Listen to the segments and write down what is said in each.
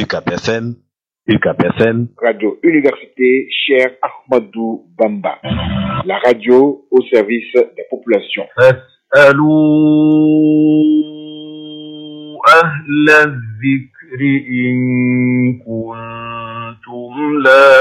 UCAP FM UCAP FM Radio Université Cheikh Ahmadou Bamba la radio au service des populations فاسألوا أهل الذكر إن كنتم لا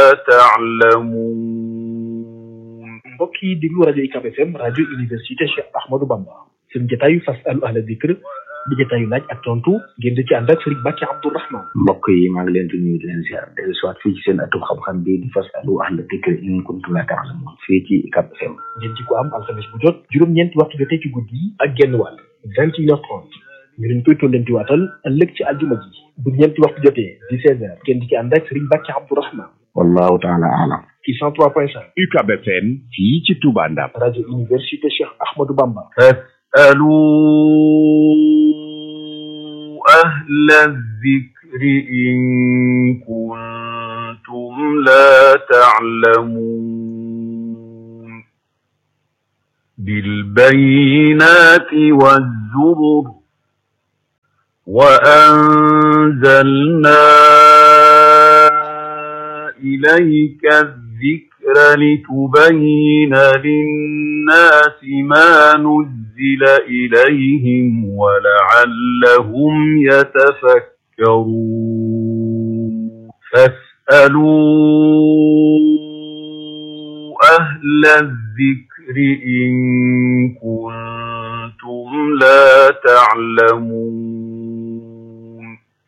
تعلمون mbokk yi déglu rajo UCAB FM rajo université Cheikh Ahmadou Bamba seen jotaayu fasalu ahla dikr di jotaayu laaj ak tontu ngeen di ci ànd ak Serigne Bàkki Abdourahman mbokk yi maa ngi leen di nuyu di leen ziar dellu si waat fii ci seen atum xam-xam bi di fasalu ahla dikr in kuntum la ta'lamun fii ci UCAB FM ngeen ci ko am alxames bu jot juróom-ñeenti waxtu jotee ci guddi yi ak genn wàll vingt et une heure trente ñu leen koy tollanti waatal ëllëg ci aljuma ji bu ñeenti waxtu jotee di seize heures ngeen di ci ànd ak Serigne Bàkki Abdourahman wallahu taala alam ci cent trois point cinq UCAB FM fii ci Touba Ndam rajo université Cheikh Ahmadou Bamba فاسألوا أهل الذكر إن كنتم لا تعلمون بالبينات والزبر وأنزلنا إليك الذكر لتبين للناس ما نزل إليهم ولعلهم يتفكرون فاسألوا أهل الذكر إن كنتم لا تعلمون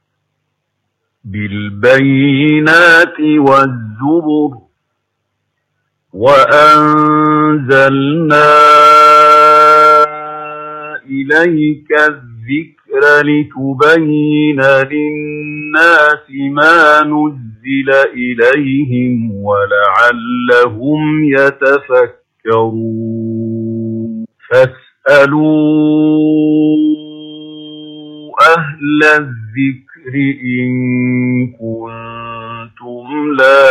بالبينات والزبر وأنزلنا إليك الذكر لتبين للناس ما نزل إليهم ولعلهم يتفكرون فاسألوا أهل الذكر إن كنتم لا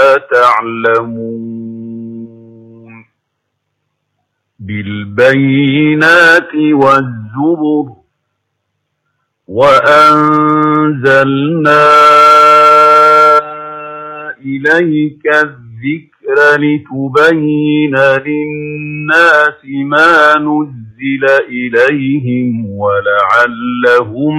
تعلمون بالبينات والزبر وأنزلنا إليك الذكر لتبين للناس ما نزل إليهم ولعلهم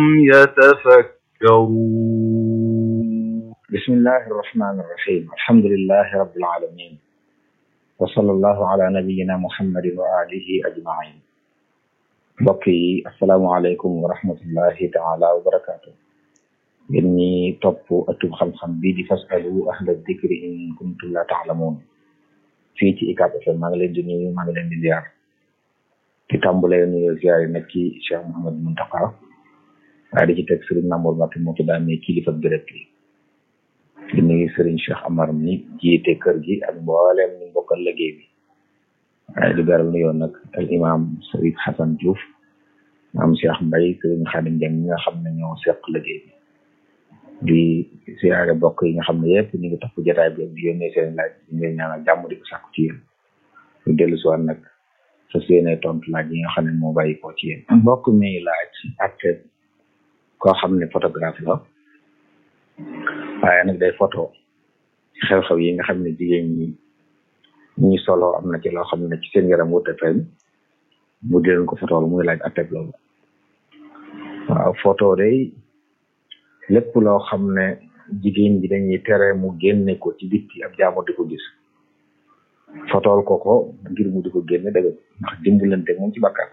يتفكرون بسم الله الرحمن الرحيم الحمد لله رب العالمين وصلى الله على نبينا محمد وآله أجمعين mbokk yi asalaamaaleykum wa rahmatullahi taala wa barakaatu yéen ñi topp ëttub xam-xam bi di fasalu ahla dikri in kuntum la taalamuun fii ci UCAB FM maa ngi leen di nuyu maa ngi leen di ziar di tàmbalee nuyu ziar yi nag ci Cheikh Mouhamed Mountakha waaye di ci teg Serigne Mamour Mati moo ci daan ne kilifa béréb bi di nuyu Serigne Cheikh Amar mi jiite kër gi ak mboolem ñu bokkal liggéey bi waaye di beral nuyoo nag al imam Serigne Hassan Diouf maam Cheikh Mbaye Serigne Khadim Dieng ñi nga xam ne ñoo seq liggéey bi di siyaare bokk yi nga xam ne yëpp ñu ngi topp jotaay bi di yónnee seen laaj di leen ñaanal jàmm di ko sàkku ci yéen ñu dellu si waat nag sa séene tontu laaj yi nga xam ne moo bàyyi ko ci yéen mbokk mi laaj ak koo xam ne photographe la waaye nag day photo xew-xew yi nga xam ne jigéen ñi ñi solo am na ci loo xam ne ci seen yaram wute feeñ mu di leen ko photo muy laaj atteb loolu waaw photo day lépp loo xam ne jigéen bi dañuy tere mu génne ko ci bitti ab jaamu di ko gis fotool ko ko ngir mu di ko génne dëgg ndax dimbalante moom ci bakkaar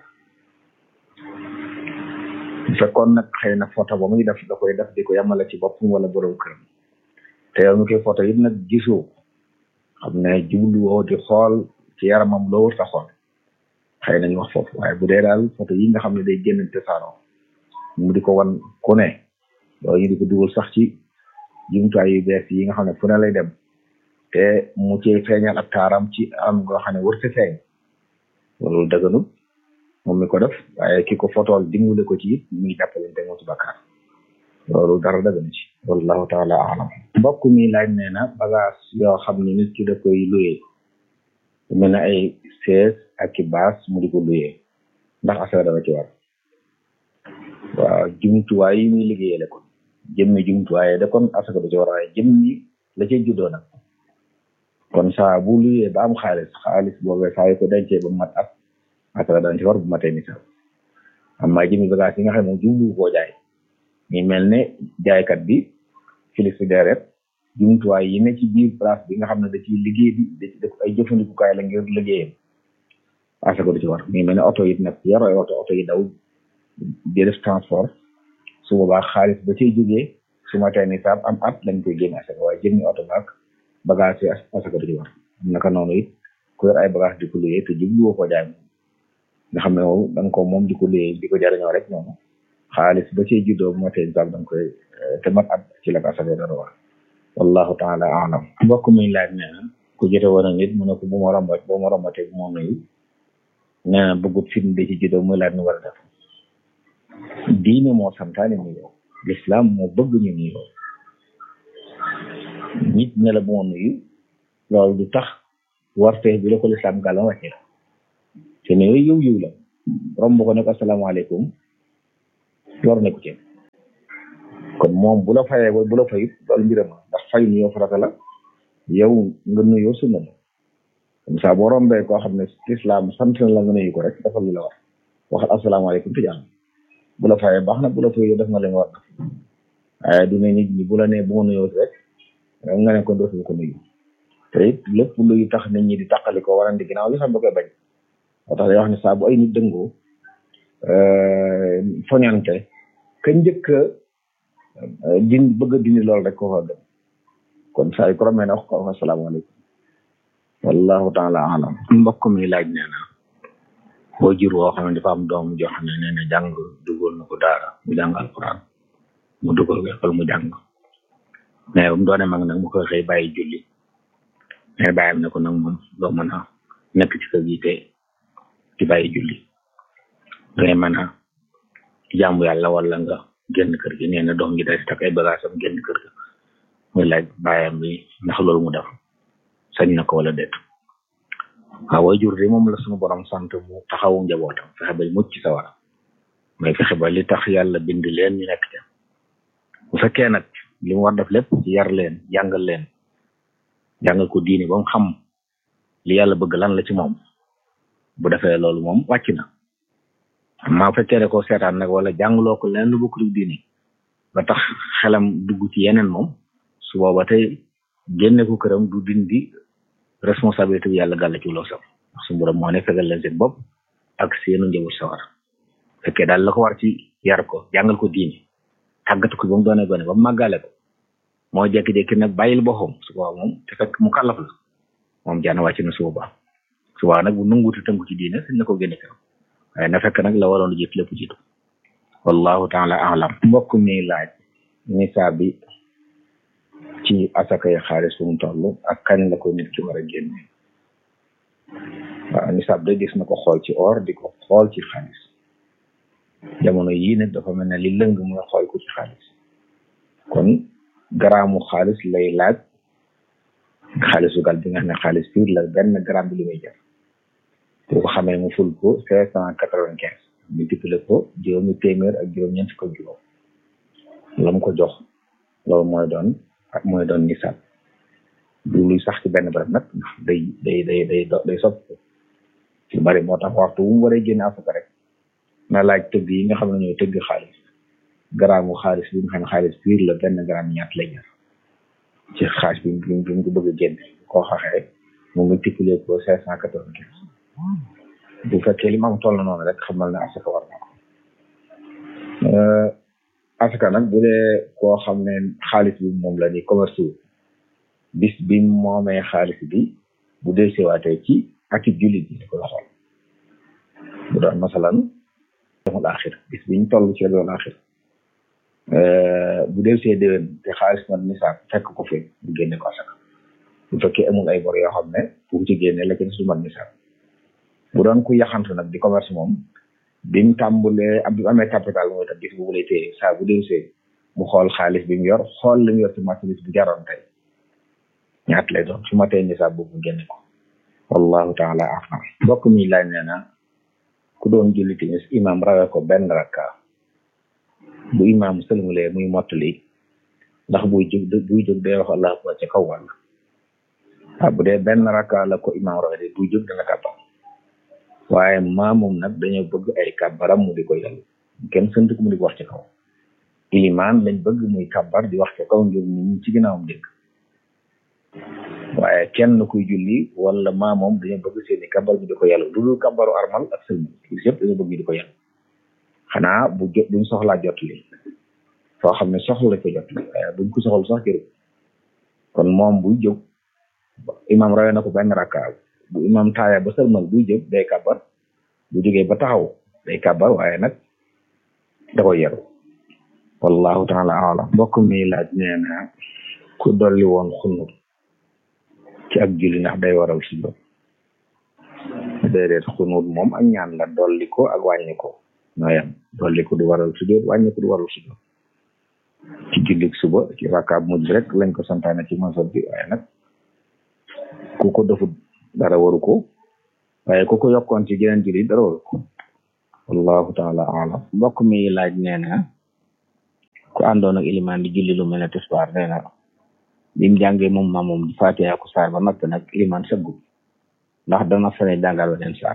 bu fekkoon nag xëy na photo ba muy def da koy def di ko yamale ci boppam wala borom këram te yow mi koy photo yi nag gisoo xam ne jubluwoo di xool ci yaramam loo wër sa xool xëy nañu wax foofu waaye bu dee daal photo yi nga xam ne day génn te saanoo mu di ko wan ku ne loolu ñu di ko dugal sax ci jumtuwaay yu bees yi nga xam ne fu ne lay dem te mu ci feeñal ak taaram ci am goo xam ne wërte feeñ loolu dëgganul moom mi ko def waaye ki ko fotool dimbale ko ci it mi ngi jàppalante moo ci bakkaar loolu dara dëgganu ci wallahu taala alam mbokk mi laaj nee na bagage yoo xam ne nit ki da koy luyee mel ne ay sees ak i baas mu di ko luyee ndax affaire dama ci war waaw jumtuwaay yi muy liggéeyale kon jëmmi jumtuwaaye da kon asaka du ci war waaye jëmmi la cay juddoo nag kon saa bu luyee ba am xaalis xaalis boobee saa yu ko dencee ba mat at asaka daan ci war bu matee nisaab amma jëmmi bagage yi nga xam ne moom jublu koo jaay ñu mel ne jaaykat bi frigidaire jumtuwaay yi ne ci biir place bi nga xam ne da ciy liggéey bi da ci def ay jëfandikukaay la ngir liggéeyam asaka du ci war ñu mel ne oto yi nag yor ay oto oto yi daw di def transport su boobaa xaalis ba cay jógee su ma tee nisaab am at lañ koy génne asaka waaye jëmmi oto baak bagage yi asaka du ci war naka noonu it ku yor ay bagage di ko luyee te jubluwoo ko jaay moom nga xam ne moom da nga ko moom di ko luyee di ko jariñoo rek noonu xaalis ba cay juddoo bu ma tee nisaab da nga koy te mat at ci la ko asaka dara war wallahu taala alam mbokk mi laaj nee na ku jote woon a nit mu ne ko bu ma rombat bu ma rombatee bu ma nuyu nee na bëggut film bi ci juddoo muy laaj nu war a def diine moo santaane nuyoo l'islam moo bëgg ñu nuyoo nit ne la bu ma nuyu loolu du tax warte bi la ko l'islam gàllan wàcce la te nuyoo yiw yiw la romb ko ne ko asalaamaaleykum lor ne ko ci kon moom bu la fayee bu la fayut loolu mbirama ndax fay nuyoo farata la yow nga nuyoo sunna la comme ça boo rombee koo xam ne islam sant na la nga nuyu ko rek dafa lu la war waxal asalaamaaleykum te jàmm bu la fayee baax na bu la fayee def nga leen war na waaye du ne nit ñi bu la nee bu ma nuyoo rek nga ne ko dootul ko nuyu te it lépp luy tax nit ñi di taqali ko warandi ginnaaw li xam da koy bañ moo tax day wax ne saa bu ay nit dëngoo foñante ka njëkk din bëgg a dindi loolu rek ko fa gën kon saa yu ko romee ne wax ko wax asalaamaaleykum wallahu taala alam mbokk mi laaj nee na boo jur woo xam ne dafa am doom joo xam ne nee na jàng dugal na ko daara mu jàng alquran mu dugal ko école mu jàng mais bu mu doone mag nag mu koy xëy bàyyi julli mais bàyyam ne ko nag moom doo mën a nekk ci kër gi te di bàyyi julli dangay mën a jaamu yàlla wala nga génn kër gi nee na doom ji day takk ay bagage am génn kër ga muy laaj bàyyam bi ndax loolu mu def sañ na ko wala déet waaw waajur de moom la suñu borom sant mu taxawu njabootam fexe ba mucc ci sawara mais fexe ba li tax yàlla bind leen ñu nekk ca bu fekkee nag li mu war def lépp ci yar leen jàngal leen jàngal ko diine ba mu xam li yàlla bëgg lan la ci moom bu defee loolu moom wàcc na maa fekkee ne ko seetaan nag wala jàngaloo ko leen lu bokkul diine ba tax xelam dugg ci yeneen moom su booba tey génne ko këram du dindi responsabilité bi yàlla gàll ci loo sam ndax su borom moo ne fegal leen seen bopp ak seenu njaboot sawar fekkee daal la ko war ci yar ko jàngal ko diine tàggat ko ba mu doone gone ba mu màggale ko moo jékki-jékki nag bàyyil boppam su boobaa moom te fekk mu kàllaf la moom jaana wàcc na su boobaa su boobaa nag bu nanguuti tënku ci diine sañ na ko génne këram waaye na fekk nag la waroon jiit lépp jiitu wallahu taala alam mbokk mi laaj nisaab bi ci asakay xaalis fu mu toll ak kañ la ko nit ki war a génne waaw nisaab de gis na ko xool ci or di ko xool ci xaalis jamono yii nag dafa mel ne li lëng mooy xool ko ci xaalis kon garaamu xaalis lay laaj xaalisu gal bi nga xam ne xaalis piir la benn gramme bi li muy jar boo ko xamee mu ful ko cinq cent quatre-vingt-quinze multiplié ko juróomi téeméer ak juróom-ñeent ko juróom la mu ko jox loolu mooy doon ak mooy doon nisaab du luy sax ci benn barab nag ndax day day day day day soppi lu bari moo tax waxtu wu mu waree génne asaka rek na laaj tëgg yi nga xam ne ñooy tëgg xaalis garaamu xaalis bi nga xam ne xaalis piir la benn gramme ñaat lay jar ci xaalis bi bi bi mu ko bëgg a génne koo xaxee mu multiplié ko cinq cent quatre-vingt-quinze bu fekkee li ma am toll noonu rek xamal ne asaka war na ko asaka nag bu dee koo xam ne xaalis bi moom la ni commerce bis bi moomee xaalis bi bu dee seewaatee ci akib jullit bi koy xool bu doon masalan demul axir bis biñ toll ci demul axir bu dee see déwén te xaalis man nisaab fekk ko fi bu génne ko asaka bu fekkee amul ay bor yoo xam ne bu ci génne la ci su man nisaab bu doon ku yaxantu nag di commerce moom bi mu tàmbulee ab bi mu amee capital mooy tam bis boobu lay téye saa bu dee see mu xool xaalis bi mu yor xool li mu yor ci marchandise bi jaroon tey ñaat lay doon su ma tee nisaab boobu mu génne ko wallahu taala afam mbokk mi laaj nee na ku doon julli timis imam rawee ko benn rakka bu imam sëlmulee muy mottali ndax buy jóg buy jóg day wax allahu akbar ca kaw wàll waaw bu dee benn rakka la ko imaam rawee de buy jóg dana kàbbar waaye maamum nag dañoo bëgg ay kàbbaram mu di ko yàllu kenn sant ko mu di ko wax ci kaw ilimaan lañ bëgg muy kàbbar di wax ci kaw ngir nit ñi ci ginnaawam dégg waaye kenn kuy julli wala maamoom dañoo bëgg seeni kàbbar bi di ko yàllu lu dul kàbbaru armal ak sëlmal li yëpp dañoo bëgg di ko yàllu xanaa bu jot buñ soxlaa jot li foo xam ne soxla la ko jot li waaye buñ ko soxla sax jërë kon moom buy jóg imaam rawee na ko benn rakka bu imaam taaya ba sëlmal buy jóg day kàbbar bu jógee ba taxaw day kàbbar waaye nag da koy yaru wallahu taala alam mbokk mi laaj nee na ku dolli woon xunut ci ak julli ndax day waral sujjóot déedéet xunut moom ak ñaan la dolli ko ak wàññi ko ñoo yem dolli ko du waral sujjóot wàññi ko du waral sujjóot ci jullik suba ci rakkaab mujj rek lañ ko santaane ci masal bi waaye nag ku ko defut dara waru ko waaye ku ko yokkoon ci geneen julli dara waru ko wallahu taala alam mbokk mi laaj nee na ku àndoon ak ilimaan di julli lu mel ne tisbaar nee na bim jàngee moom ma moom di fatiha ku saar ba noppi nag ilimaan sëggu ndax dana fene jàngal weneen saar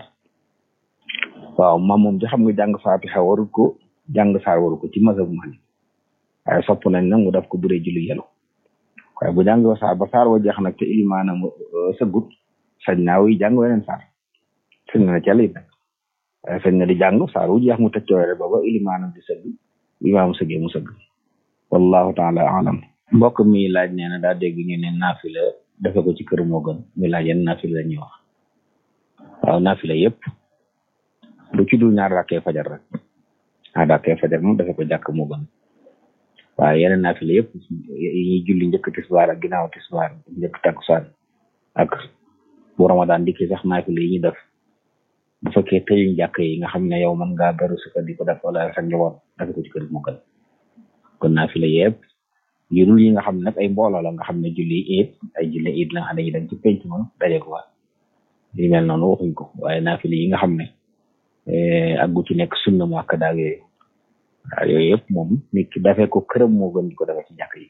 waaw ma moom di xam nga jàng fatiha warul ko jàng saar waru ko ci mazhab Maalik waaye sopp nañ nag mu def ko buree julli yelu waaye bu jàng ba saar ba saar wa jeex nag te ilimaanam sëggut sañ naa wuy jàng weneen saar sañ na ca lay nag waaye sañ na di jàng saar wu jeex mu tëj coore ba ba ilimaanam di sëgg imaam sëggee mu sëgg wallahu taala alam mbokk mi laaj nee na daa dégg ñu ne naafila defe ko ci kër moo gën mi laaj yenn naafila la ñuy wax waaw naafila yëpp lu ci dul ñaar rakkee fajar rek ñaar rakkee fajar moom defe ko jàkk moo gën waaye yeneen naafila yëpp yi ñuy julli njëkk tisbaar ak ginnaaw tisbaar njëkk takkusaan ak bu ramadan dikki sax naafila yi ñu def bu fekkee tëjuñ jàkk yi nga xam ne yow mën ngaa beru suka di ko def wala sa njaboot defe ko ci kër moo gën kon naafila yëpp yu dul yi nga xam ne nag ay mbooloo la nga xam ne julli iid ay julli iid la nga xam ne dañuy dem ci penc ma daje ko fa yu mel noonu waxuñ ko waaye naafila yi nga xam ne ak gu ci nekk sunna mu ak daag yooyu waaw yooyu yëpp moom nit ki dafee ko këram moo gën di ko defee ci jàkk yi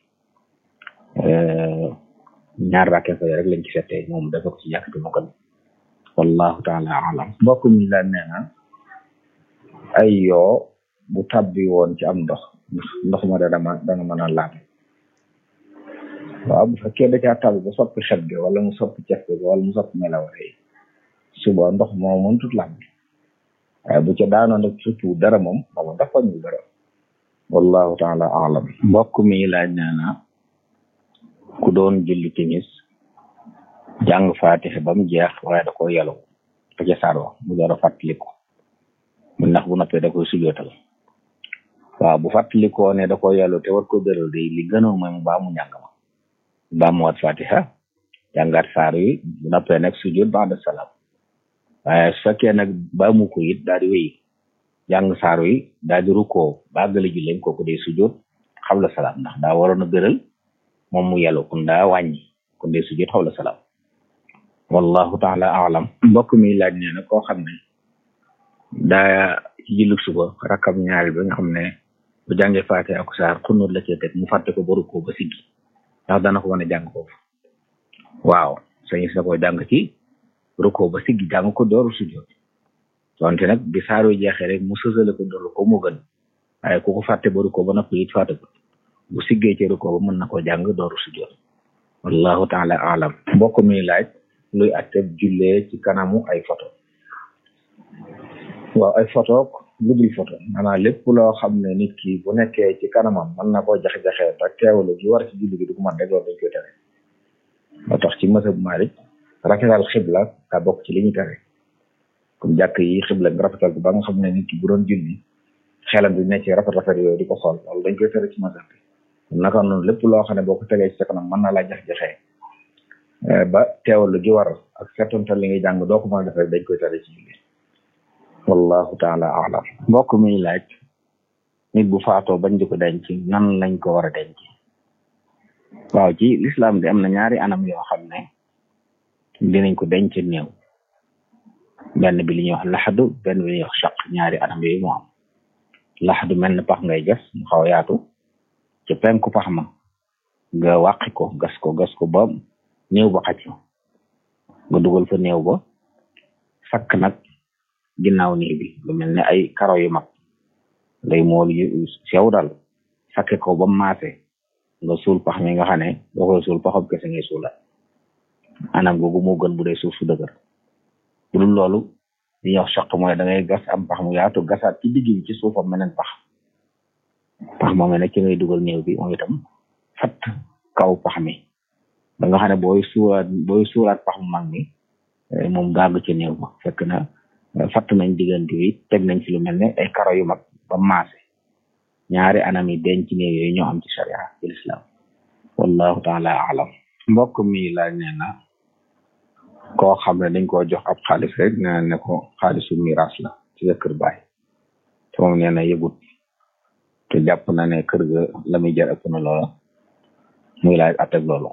ñaar rakkee fa rek lañ ci settee moom dafee ko ci jàkk bi moo gën wallahu taala alam mbokk mi la nee na ay yoo bu tabbi woon ci am ndox ndox ma dana ma dana mën a laab waaw bu fekkee da caa tabbi ba soppi xet gi wala mu soppi cef gi wala mu soppi melaware yi suba ndox moo mën tut laab waaye bu ca daanoon nag surtout dara moom moom dafa ñu dara wallahu taala alam mbokk mi laaj nee na ku doon julli timis jàng faatixe ba mu jeex waaye da ko yelu te ca saar wa mu door a fàttaliku mu ndax bu noppee da koy sujootal waaw bu fàttalikoo ne da ko yelu te war ko dëral day li gënoon mooy mu baa mu njàng ma baa mu wat fatiha jàngaat saar yi bu noppee nag sujoot ba'da salaam waaye su fekkee nag baa mu ko it daal di wéy jàng saar yi daal di rukkoo bàggale julleem kooku day sujoot xawla salaam ndax daa waroon a gëral moom mu yelu kun daa wàññi kun day sujoot xawla salaam wallahu taala alam mbokk mi laaj nee na koo xam ne daa ci julli suba rakam ñaari ba nga xam ne bu jàngee faate ak saar xunóot la cee teg mu fàtte ko ba rukkoo ba siggi ndax dana ko mën a jàng foofu waaw sañis na koy jàng ci rukkoo ba siggi jàng ko dooru sujjoot donte nag bi saaro jeexee rek mu sësale ko dooru ko mu gën waaye ku ko fàtte ba rukkoo ba noppi it fàtte ko bu siggee ci rukkoo ba mën na ko jàng dooru sujjoot wallahu taala alam mbokk mi laaj luy atteb jullee ci kanamu ay photo waaw ay photo lu dul photo maanaam lépp loo xam ne nit ki bu nekkee ci kanamam mën na koo jaxe-jaxee te teewlu gi war ci julli gi du ko mën rek loolu dañ koy tere moo tax ci mësab Maalik rafetal xibla ka bokk ci li ñu tere comme jàkk yi xibla nga rafetal ko ba nga xam ne nit ki bu doon julli xelam bi ne ci rafet rafet yooyu di ko xool loolu dañ koy tere ci mësab bi naka noonu lépp loo xam ne boo ko tegee ci sa kanam mën na laa jax-jaxee ba teewlu gi war ak seetantal li ngay jàng doo ko mën a def rek dañ koy tere ci julli wallahu taala alam mbokk mi laaj nit bu faatoo bañ di ko denc nan lañ ko war a denc waaw ci lislaam di am na ñaari anam yoo xam ne dinañ ko denc néew benn bi li ñuy wax laxadu benn bi li ñuy wax chaq ñaari anam yooyu moo am laxadu mel na pax ngay gas mu xaw a yaatu ci penku pax ma nga wàqi ko gas ko gas ko ba néew ba xaj fa nga dugal fa néew ba sakk nag ginnaaw néew bi lu mel ne ay karo yu mag ngay mool yu sew daal sakke ko ba maase nga suul pax mi nga xam ne boo koy suul paxam kese ngay suula anam googu moo gën bu dee suuf su dëgër bu dul loolu li ñuy wax soq mooy da ngay gas am pax mu yaatu gasaat ci digg bi ci suufam meneen pax pax moom ne ci ngay dugal néew bi moom itam fat kaw pax mi ba nga xam ne booy suuraat booy suuraat pax mu mag mi moom gàgg ci néew ba fekk na fatt nañ diggante bi teg nañ ci lu mel ne ay karo yu mag ba maase ñaari anam yi denc néew yooyu ñoo am ci sharia ci lislaam wallahu taala alam mbokk mi laaj nee na koo xam ne dañ koo jox ab xaalis rek nee na ne ko xaalisu miraas la ci sa kër baay te moom nee na yëgut te jàpp na ne kër ga la muy jar ëpp na loola muy laaj atteg loolu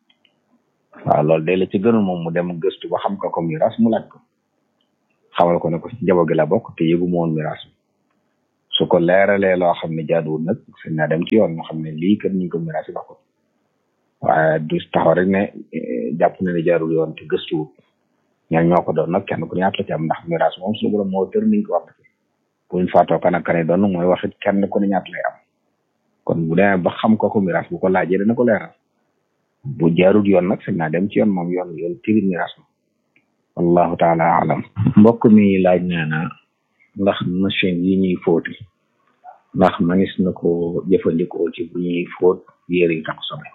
waaw loolu day la ci gënul moom mu dem gëstu ba xam ko ko miraas mu laaj ko xamal ko ne ko ci njaboot gi la bokk te yëgu mu woon miraas bi su ko leeralee loo xam ne jaaduwul nag sëñ naa dem ci yoon ñu xam ne lii kat ñu ko miraas yi ko waaye du taxaw rek ne jàpp na ne jaarul yoon te gëstuwut ñaan ñoo ko doon nag kenn ku ñaata la ci am ndax miraas moom suñu borom moo tër niñ ko wax buñ faatoo kan ak kane doon mooy waxit kenn ku ne ñaata lay am kon bu demee ba xam ko ko miraas bu ko laajee dana ko leeral bu jaarul yoon nag sëñ naa dem ci yoon moom yoon yoon tiri miraas ma wallahu taala alam mbokk mi laaj nee na ndax machine yi ñuy fóoti ndax manis na ko jëfandikoo ci bu ñuy fóot yére yi tax sobe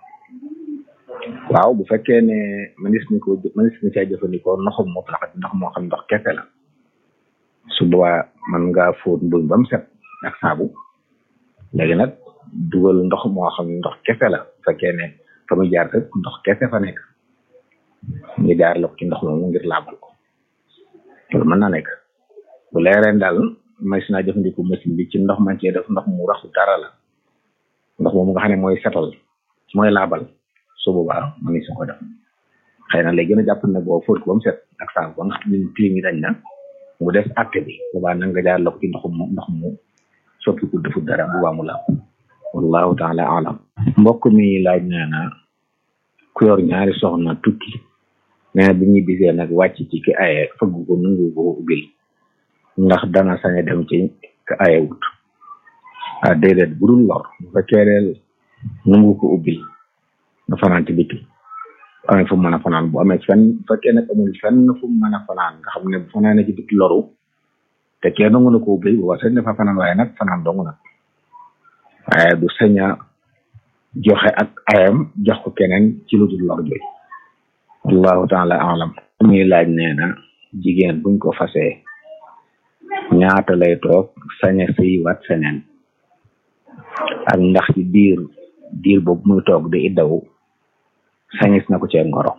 waaw bu fekkee ne manis ni ko manis ni caa jëfandikoo ndoxum mutlaq ndox moo xam ndox kese la su boobaa man ngaa fóot mbuñ ba mu set ak saabu léegi nag dugal ndox moo xam ndox kese la bu fekkee ne fa muy jaar fépp ndox kese fa nekk ñu jaar la ko ci ndox moomu ngir laabal ko loolu mën na nekk bu leereen daal may si naa jëfandikoo machine bi ci ndox man cee def ndox mu raxu dara la ndox moomu nga xam ne mooy setal mooy laabal su boobaa ma ngi su ko def xëy na léegi gën a jàpp ne boo fóot ko ba mu set ak saabu ba nga xam ne tilim yi dañ na mu def acte bi boobaa nag nga jaar la ko ci ndox mu ndox mu soppi ku defut dara boobaa mu laab wallahu taala alam mbokk mi laaj nee na ku yor ñaari soxna tukki nee na bi ñu bisee nag wàcc ci ki aye fëgg ko nungu ko ubbil ndax dana sañ a dem ci ka aye wut ah déedéet bu dul lor bu fekkee ne nungu ko ubbil nga fanaan ci biti amee fu mu mën a fanaan bu amee fenn bu fekkee nag amul fenn fu mu mën a fanaan nga xam ne bu fanaanee ci biti loru te kee nangu na ko ubbil bu waa sañ dafa fanaan waaye nag fanaan dong nag waaye du sañ a joxe ak ayam jox ko keneen ci lu dul lor jooy wallahu taala alam muy laaj nee na jigéen buñ ko fasee ñaata lay toog sañe sëy wat seneen ak ndax ci diir diir boobu muy toog di iddawu sañis na ko cee ngoro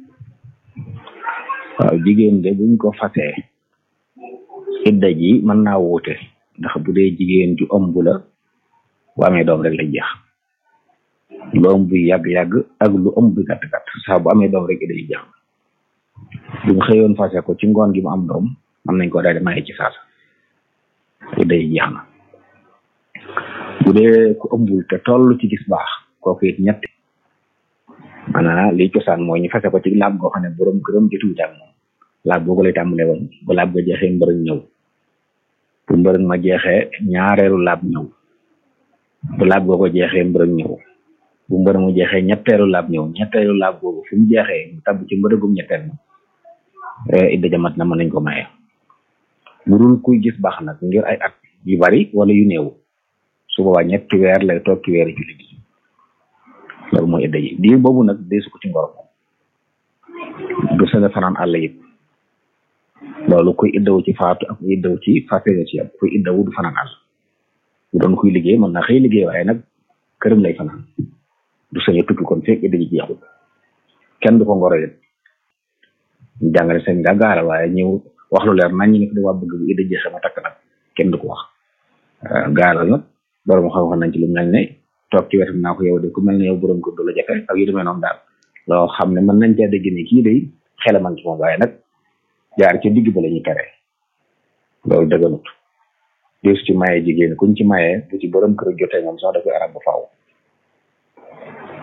waaw jigéen de buñ ko fasee idda ji mën naa wuute ndax bu dee jigéen ju ëmb la bu amee doom rek lay jeex lu ëmb bi yàgg-yàgg ak lu ëmb bi gàtt-gàtt saa bu amee doom rek idda ji jeex buñ xëyoon fase ko ci ngoon gi mu am doom mën nañ ko daal di maye ci saasa idda ji jeex na bu dee ku ëmbul te toll ci gis baax kooku it ñett maanaam li cosaan mooy ñu fase ko ci laab goo xam ne borom këram jotuwut ak moom laab boobu lay tàmbalee woon bu laab ga jeexee mbërëg ñëw bu mbërëg ma jeexee ñaareelu laab ñëw bu laab goo ko jeexee mbërëg ñëw bu mbërëg mu jeexee ñetteelu laab ñëw ñetteelu laab boobu fu mu jeexee mu tabb ci mbërëgum ñetteel ma idda jamat na mën nañ ko maye bu dul kuy gis baax nag ngir ay at yu bari wala yu néew su boobaa ñetti weer lay toog ci weeri jullit yi loolu mooy idda ji diir boobu nag deesu ko ci ngoro moom du sañ a fanaan àll yëpp loolu kuy iddawu ci faatu ak kuy iddawu ci fàtte ci am kuy iddawu du fanaan àll bu doon kuy liggéey mën na xëy liggéey waaye nag këram lay fanaan du sañ a tukki kon fekk idda ji jeexul kenn du ko ngoro yëpp ñu jàngale seen nga gaara waaye ñëw wax lu leer nañ ñi ne waa bëgg bu idda jeexee ma takk nag kenn du ko wax gaaral nag borom xam-xam nañ ci lu mel ne toog ci wetam naa ko yow de ku mel ne yow borom ko du la jafe ak yu demee noonu daal loo xam ne mën nañ caa dégg ne kii day xelam ak ci moom waaye nag jaar ci digg ba la ñuy tere loolu dëgganut des ci maye jigéen kuñ ci maye bu ci borom kër jotee moom sax da koy arab ba faaw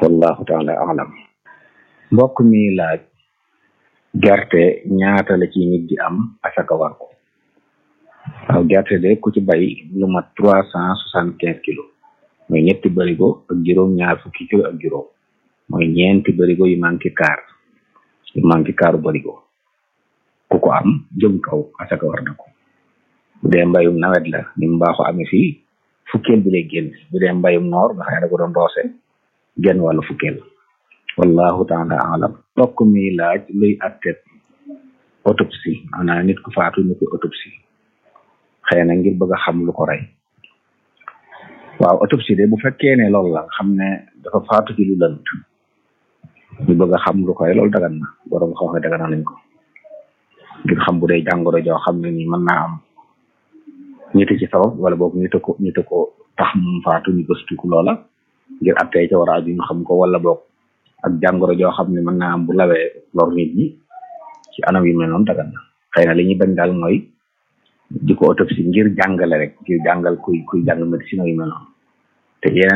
wallahu taala alam mbokk mi laaj gerte ñaata la ci nit di am asaka war ko waaw gerte de ku ci bay lu mat trois cent soixante quinze kilos mooy ñetti barigo ak juróom ñaar fukki kilo ak juróom mooy ñeenti barigo yu manqué kaar yu manqué kaaru barigo ku ko am jëm kaw asaka war na ko bu dee mbayum nawet la ni mu baaxoo amee fii fukkeel bi lay génn bu dee mbayum noor nga xam ne da ko doon roose genn wàllu fukkeel wallahu taala alam tokk mi laaj luy attet autopsie maanaam nit ku faatu ñu koy autopsie xëy na ngir bëgg a xam lu ko rey waaw autopsie de bu fekkee ne loolu la xam ne dafa faatu ci lu lënt ñu bëgg a xam lu ko rey loolu dagan na borom xooxe dagan nañ ko ngir xam bu dee jàngoro joo xam ne ni mën naa am ñite ci sabab wala boog ñite ko ñite ko tax mu faatu ñu gëstuku loola ngir attee ca war a aju ñu xam ko wala boog ak jàngoro joo xam ne mën naa am bu lawee lor nit ñi ci anam yu mel noonu dagan na xëy na li ñuy bañ daal mooy di ko autopsie ngir jàngale rek ngir jàngal kuy kuy jàng médecine yu mel noonu te yeneen